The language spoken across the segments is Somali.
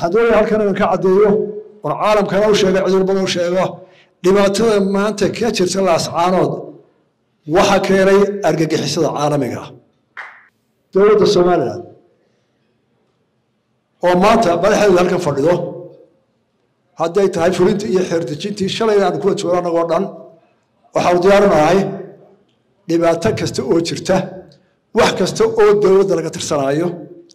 waxaan doonaya halkan inaan ka caddeeyo war caalamkana u sheega cudurbadan u sheego dhibaatada maanta ka jirta laascaanood waxa keenay argagixisada caalamiga ah dowladda somalilan oo maanta madaxeedu halkan fadhido hadday tahay fulintii iyo xeerdejintii shalayna aanu kuwa joogo annagoo dhan waxaanu diyaarinahay dhibaato kasta oo jirta wax kasta oo dowladda laga tirsanaayo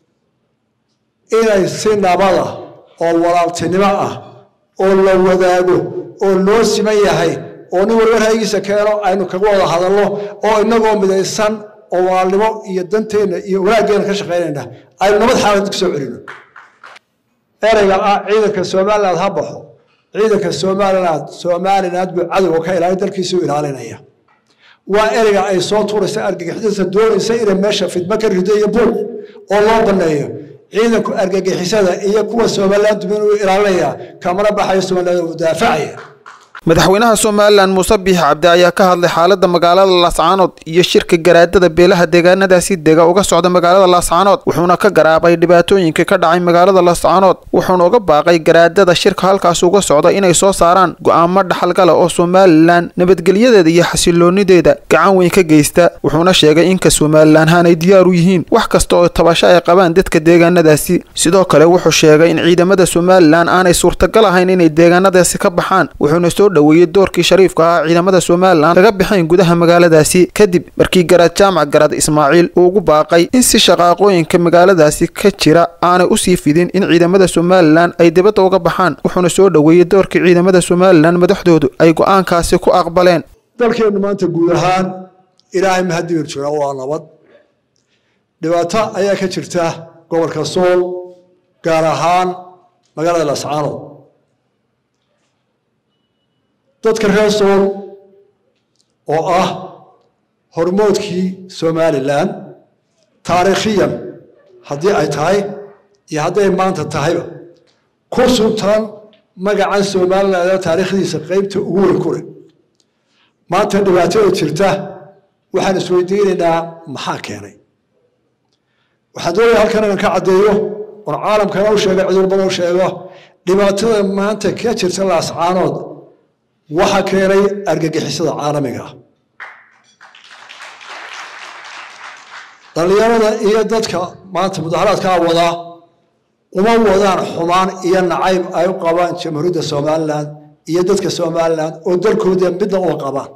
inay si nabada oo walaaltinimo ah oo la wadaago oo loo siman yahay oo nin warwar haygiisa keeno aynu kaga wada hadalno oo inagoo midaysan oo walaalnimo iyo danteenna iyo wanaaggeena ka shaqaynayna aynu nabad xaalad ku soo celino ereyga ah ciidanka somaliland ha baxo ciidanka somaliland somaliland buu cadowga ka ilaalin dalkiisuu ilaalinaya waa ereyga ay soo tuuraysa argagixisada doonaysa inay meesha fidmo ka rido iyo buuq oo loo baneeyo ciidanku argagixisada iyo kuwa somaliland dumin uu ilaalinaya kamana baxayo somaliland uu daafacaya madaxweynaha somalilan muuse biix cabdi ayaa ka hadlay xaalada magaalada laascaanood iyo shirka garaadada beelaha deegaanadaasi dega uga socda magaalada laascaanood wuxuuna ka garaabay dhibaatooyinka ka dhacay magaalada laascaanood wuxuuna uga baaqay garaadada shirka halkaas uga socda inay soo saaraan go-aamo dhaxalgala oo somalilan nabadgelyadeeda iyo xasiloonideeda gacan weyn ka geysta wuxuuna sheegay inka somalilan haanay diyaar u yihiin wax kasta oo tabasho ay qabaan dadka deegaanadaasi sidoo kale wuxuu sheegay in ciidamada somalilan aanay suurtagal ahayn inay deegaanadaasi ka baxaan wuxuuna soo dhaweeyey doorkii shariifka ahaa ciidamada somalilan laga bixayn gudaha magaaladaasi kadib markii garaad jaamac garad ismaaciil uu ugu baaqay in si shaqaaqooyinka magaaladaasi ka jira aanay usii fidin in ciidamada somalilan ay dibadda uga baxaan wuxuuna soo dhaweeyey doorkii ciidamada somalilan madaxdoodu ay go-aankaasi ku aqbaleen dalkeennu maanta guud ahaan ilaahay mahadibir jira waa nabad dhibaato ayaa ka jirta gobolka sool gaar ahaan magaalada lascaanood dadka reer sool oo ah hormoodkii somalilan taariikhiyan haddii ay tahay iyo hadday maanta tahayba ku suntan magacan somalilan taariikhdiisa qeybta ugu weyn ku leh maanta dhibaatada jirta waxaan isweydiinaynaa maxaa keenay waxaan doonaya halkan inaan ka caddeeyo war caalamkana u sheega cudurbadan u sheego dhibaatada maanta ka jirta laascaanood waxa keenay argagixisada caalamiga ah dhallinyarada iyo dadka maanta mudaharaadkaa wadaa uma wadaan xumaan iyo nacayb ay u qabaan jamhuuriyadda somalilan iyo dadka somalilan oo dalkooda midna uma qabaan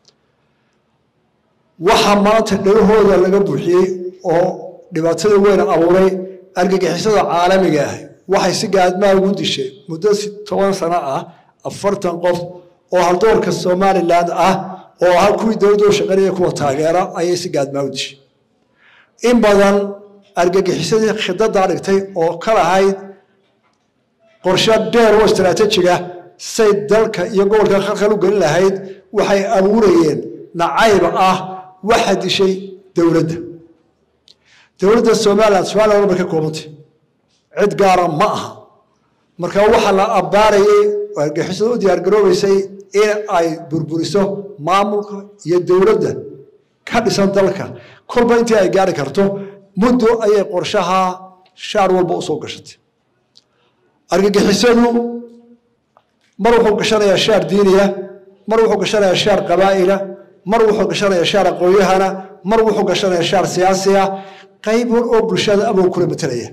waxa maanta dhalahooda laga buuxiyey oo dhibaatada weyn abuuray argagixisada caalamiga ah waxay si gaadmaa ugu dishay muddo toban sano ah afartan qof oo haldoorka somalilan ah oo ahaa kuwii dowladda u shaqaynaya kuwa taageera ayay si gaadmaa u dishay in badan argagixisadii khidadaa dhigtay oo ka lahayd qorshe dheer oo istaraatiijiga say dalka iyo gobolka khalkhal u gelin lahayd waxay abuurayeen nacayb ah waxa dishay dowladda dowladda somalilan somalilan bay ka koobantay cid gaara ma aha marka waxaa la abbaarayay oo argagixisada u diyaargaroobaysay in ay burburiso maamulka iyo dowladda ka dhisan dalka kolba intii ay gaari karto muddo ayay qorshaha shaar walba usoo gashatay argagixisadu mar wuxuu gashanayaa shaar diiniya mar wuxuu gashanayaa shaar qabaa'ila mar wuxuu gashanayaa shaar aqoonyahana mar wuxuu gashanayaa shaar siyaasiya qayb war oo bulshada abuu kula matelaya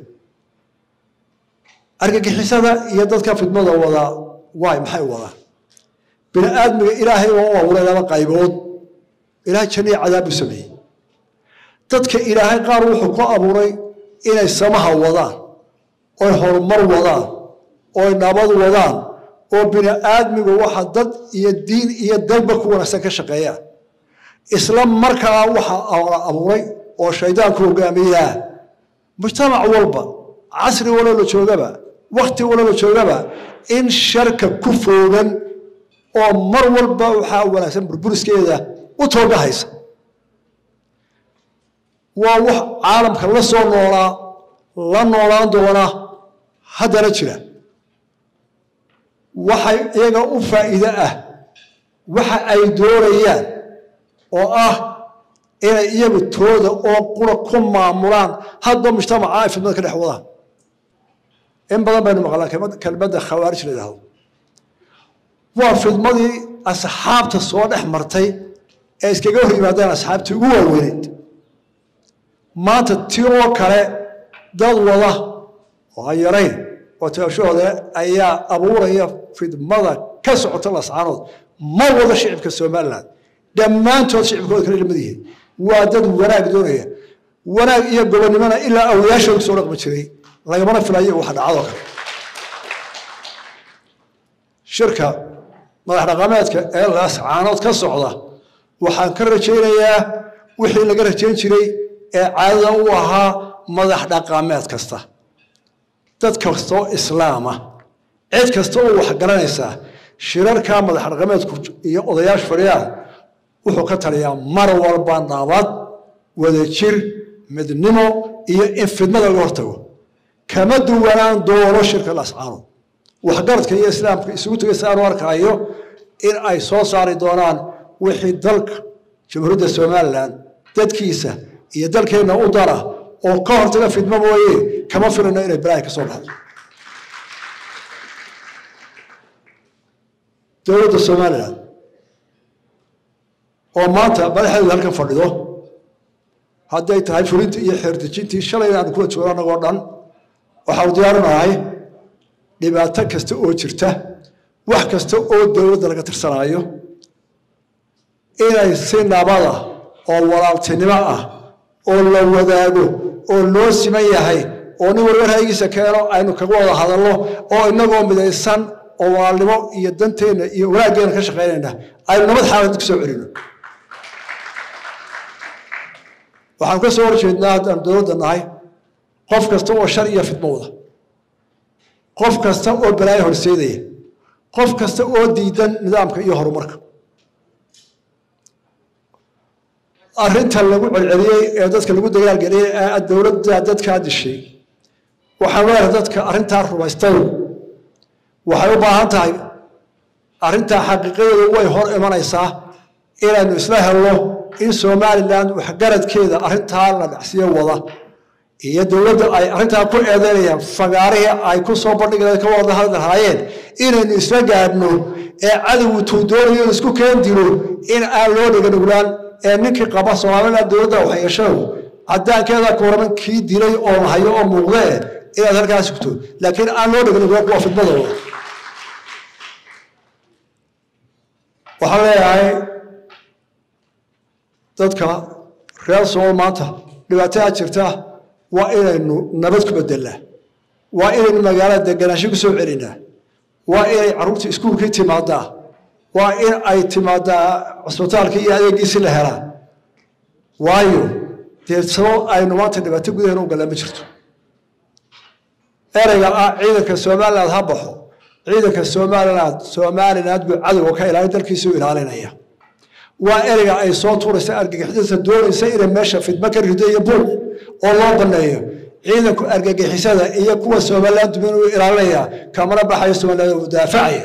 argagixisada iyo dadka fidmada wadaa waay maxay wadaan bini aadmiga ilaahay waa u abuuray laba qaybood ilaahay janno iyo cadaab u sameeyey dadka ilaahay qaar wuxuu ku abuuray inay samaha wadaan oy horumar wadaan oy nabad wadaan oo bini aadmigu waxa dad iyo diin iyo dalba ku wanaagsan ka shaqeeyaan isla markaa waxaa la abuuray oo shaydaanku hogaamiyaa mujtamac walba casri walo la joogaba wakti walo la joogaba in sharka ku foogan oo mar walba waxaa wanaagsan burburiskeeda u toogahaysa waa wax caalamka la soo noolaa la noolaan doona haddana jira waxay iyaga u faa'iide ah waxa ay doonayaan oo ah inay iyagu tooda oo qura ku maamulaan hadba mujtamaca ay fidmada ka dhex wadaan in badan baynu maqlaan kelmadda khawaarij la yidhahdo waa fidmadii asxaabta soo dhex martay ee iskaga hor yimaadeen asxaabtii ugu waaweyneyd maanta ti oo kale dad wada oo aan yarayn oo taashahooda ayaa abuuraya fidmada ka socota lascaanood ma wada shicibka somalilan dhammaantood shicibkooda kale lamid yihiin waa dad wanaag doonaya wanaag iyo gobonnimona ilaa awlayaashooda soo dhaqmi jiray lagamana filayo waxa dhacadoo kale shirka madax dhaqameedka ee lascaanood ka socda waxaan ka rajaynayaa wixii laga rajayn jiray ee caadada u ahaa madax dhaqameed kasta dad kastoo islaama cid kasta oo wax garanaysaa shirarka madax dhaqameedku iyo odayaasha fadhiyaan wuxuu ka taliyaa mar walba nabad wadajir midnimo iyo in fidmada laga hortago kama duwanaan doono shirka lascaanood waxgaradka iyo islaamka isugu tegay si aanu arkaayo in ay soo saari doonaan wixii dalka jamhuuriyadda somalilan dadkiisa iyo dalkeenna u dara oo ka hortaga fidmo mooye kama filino inay balaahi ka soo baxdo dowladda somalilan oo maanta madaxeedu halkan fadhido hadday tahay fulintii iyo xeerdejintii shalayna aanu kula joogo annagoo dhan waxaanu diyaarinahay dhibaato kasta oo jirta wax kasta oo dowladda laga tirsanaayo inay si nabada oo walaaltinimo ah oo la wadaago oo loo siman yahay oo nin walba ra'yigiisa keeno aynu kaga wada hadalno oo inagoo midaysan oo walaalnimo iyo danteenna iyo wanaaggeena ka shaqaynayna aynu nabad xaalad ku soo celino waxaan ka soo horjeednaa haddaan dowladda nahay qof kasta oo shar iyo fidmo wada qof kasta oo balaayo horseedaya qof kasta oo diidan nidaamka iyo horumarka arrinta lagu celceliyey ee dadka lagu dagaalgeliyey ee dowladda dadkaa dishay waxaan leedahay dadka arrintaa rumaystayu waxay u baahan tahay arrintaa xaqiiqadeedu way hor imanaysaa inaynu isla helno in somalilan waxgaradkeeda arrintaa la dhacsiyo wada iyo dowladda ay arrintaa ku eedeynayaan fagaarihii ay ku soo bandhigeen ka wada hadlahaayeen inaynu isla gaadhno ee cadowgu tuu doonayo isku keen dilo in aan loo dhiganuglaan ee ninkii qaba somalilan dowladda waxyeeshadu cadaankeeda kuuraman kii dilay oo hayo oo muuqdee inaad halkaa sugto laakiin aan loo dhiganuglaan kuwa fidmadooda waxaan leeyahay dadka reer sool maanta dhibaatada jirta waa inaynu nabad ku bedelnaa waa inaynu magaalada deganaansho ku soo celinaa waa inay carruurta iskuulkii timaadaa waa in ay timaadaa cusbitaalkii iyo adeegiisi la helaa waayo dee sabab aynu maanta dhibaato gudaheena u gallaan ma jirto ereyga ah ciidanka somaliland ha baxo ciidanka somaliland somaliland buu cadowga ka ilaalin dalkiisuu ilaalinaya waa ereyga ay soo tuuraysa argagixisada doonaysa inay meesha fidmo ka rido iyo buuq oo loo baneeyo ciidanku argagixisada iyo kuwa somaliland dumin uu ilaalinaya kamana baxayo somaliland uu daafacaya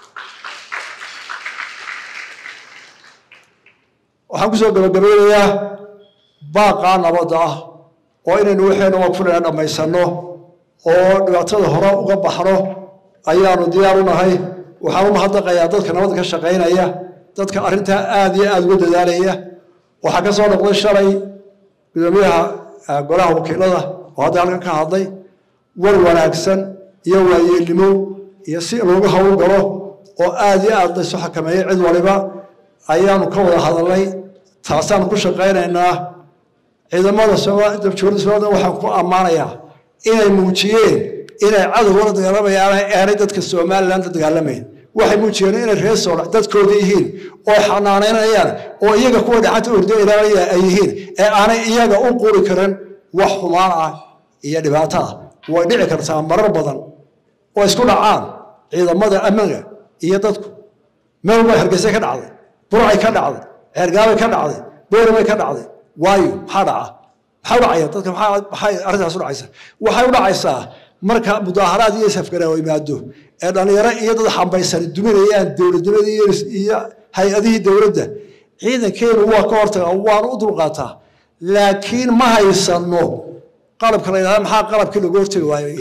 waxaan kusoo gabagabeynayaa baaqaa nabadda ah oo inaynu waxaynu waqfulana dhammaysano oo dhibaatada hore uga baxno ayaanu diyaar u nahay waxaan u mahadnaqayaa dadka nabadda ka shaqaynaya dadka arrintaa aada iyo aada uga dadaalaya waxaa ka soo noqday shalay gudoomiyaha golaha wakiilada oo hadda halkan ka hadlay war wanaagsan iyo waayeelnimo iyo si loogu hawl galo oo aada iyo aada laysu xakameeyey cid waliba ayaanu ka wada hadalnay taasaanu ku shaqaynaynaa ciidamada dabjoorada somaliland waxaan ku ammaanayaa inay muujiyeen inay cadowga la dagaalamayaan aanay dadka somaliland la dagaalamayn waxay muujiyeen inay reer sool dadkooda yihiin oo xanaanaynayaan oo iyaga kuwa dhacanta ordo ilaalaya ay yihiin ee aanay iyaga u quri karin wax xumaan ah iyo dhibaato ah way dhici kartaa marar badan oo isku dhacaan ciidamada ammaanka iyo dadku meel walba hargeysa ka dhacday burcay ka dhacday ceergaabay ka dhacday booramay ka dhacday waayo maxaa dhaca maxaa u dhacaya dadka maxay arrintaas u dhacaysa waxay u dhacaysaa marka mudaaharaad iyo safgaraawo yimaado ee dhallinyaro iyo dad xambaysan duminayaan dowladnimadii iyo hay-adihii dowladda ciidankeenu waa ka hortaga waanu u dulqaataa laakiin ma haysano qalabka la yidhahda maxaa qalabkii lagu hortagi waayo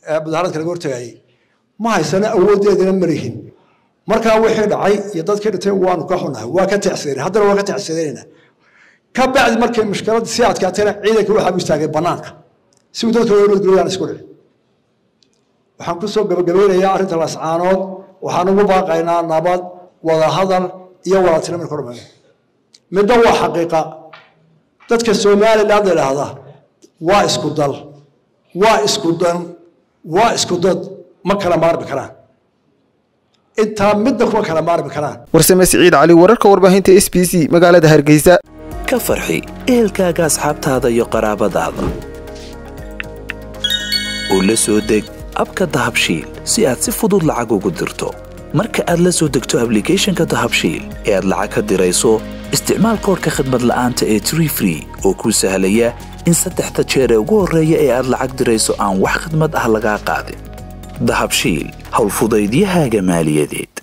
ee mudaaharadka laga hortagayay ma haysano awooddeedana malihin markaa wixii dhacay iyo dadkii dhintay waanu ka xunahay waa ka tacsidanay haddana waa ka tacsidanayna ka bacdi markay mushkiladda sii adkaatayna ciidanka waxaa u istaagay banaanka si uu dadka loo nodgeliyo aan isku dhicin waxaan ku soo gabagabeynayaa arrinta lascaanood waxaan ugu baaqaynaa nabad wada hadal iyo wadaatino marka hormay midna waa xaqiiqa dadka somaliland la idhaahda waa isku dal waa isku dan waa isku dad ma kala maarmi karaan intaa midna kuma kala maarmi karaan warsame siciid cali wararka warbaahinta s b c magaalada hargeysa ka farxi ehelkaaga asxaabtaada iyo qaraabadaada oo la soo deg abka dahabshiil si aad si fudud lacag ugu dirto marka aad la soo degto ablicathonka dahabshiil ee aad lacag ka dirayso isticmaal koorka khadmad la'aanta ee tree free oo kuu sahlaya in saddexda jeer ee ugu horreeya ee aad lacag dirayso aan wax khidmad ah lagaa qaadin dahabshiil howlfudaydiyahaaga maaliyadeed